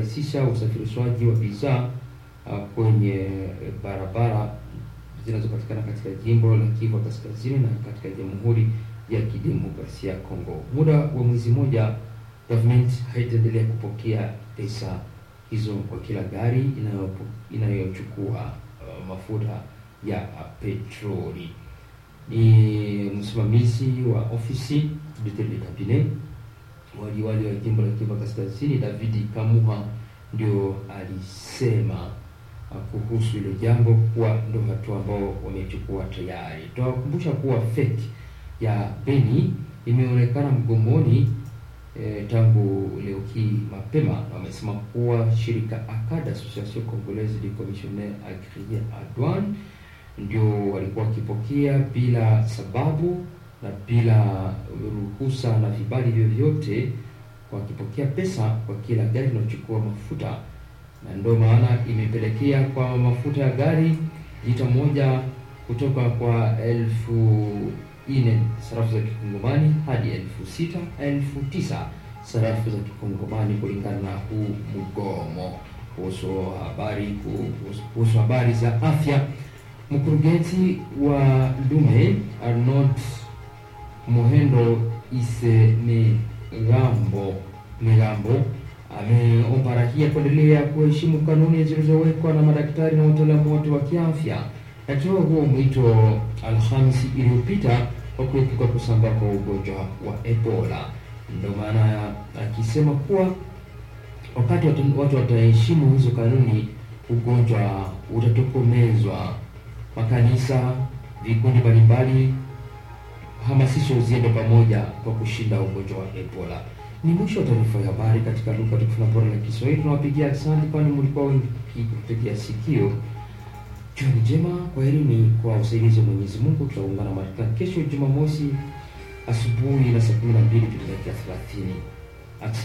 kurahisisha usafirishwaji wa bidhaa uh, kwenye barabara zinazopatikana katika jimbo la Kivu Kaskazini na katika Jamhuri ya Kidemokrasia ya Kongo. Muda wa mwezi mmoja, government haitaendelea kupokea pesa hizo kwa kila gari inayochukua uh, mafuta ya uh, petroli. Ni msimamizi wa ofisi du cabinet waliwali wa jimbo la Kivu Kaskazini David Kamuha ndio alisema kuhusu ile jambo kuwa ndio hatua ambao wamechukua tayari. Tunawakumbusha kuwa FEC ya Beni imeonekana mgomoni e, tangu leo hii mapema, na wamesema kuwa shirika ACAD, Association Congolaise des Commissionnaires Agriers à Douane, ndio walikuwa wakipokea bila sababu na bila ruhusa na vibali vyovyote, wakipokea pesa kwa kila gari inayochukua mafuta, na ndio maana imepelekea kwa mafuta ya gari lita moja kutoka kwa elfu ine sarafu za kikongomani hadi elfu sita elfu tisa sarafu za kikongomani kulingana na huu mgomo. Kuhusu habari kuhusu habari za afya, mkurugenzi wa Lume Arnold Mohendo Isemigambo Migambo ameomba raia kuendelea kuheshimu kanuni zilizowekwa na madaktari na wataalamu wote wa kiafya. Akitoa huo mwito Alhamisi iliyopita kwa kuepuka kusambaa kwa ugonjwa wa Ebola. Ndio maana akisema kuwa wakati watu wataheshimu hizo kanuni, ugonjwa utatokomezwa. Makanisa, vikundi mbalimbali hamasisho ziende pamoja kwa kushinda ugonjwa wa Ebola. Ni mwisho wa taarifa ya habari katika lugha tukufu na bora la Kiswahili. Tunawapigia asante, kwani mlikuwa wengi kutegea sikio. Jioni njema, kwa herini kwa usaidizi wa Mwenyezi Mungu. Tutaungana katika kesho Jumamosi asubuhi na saa kumi na mbili dakika thelathini.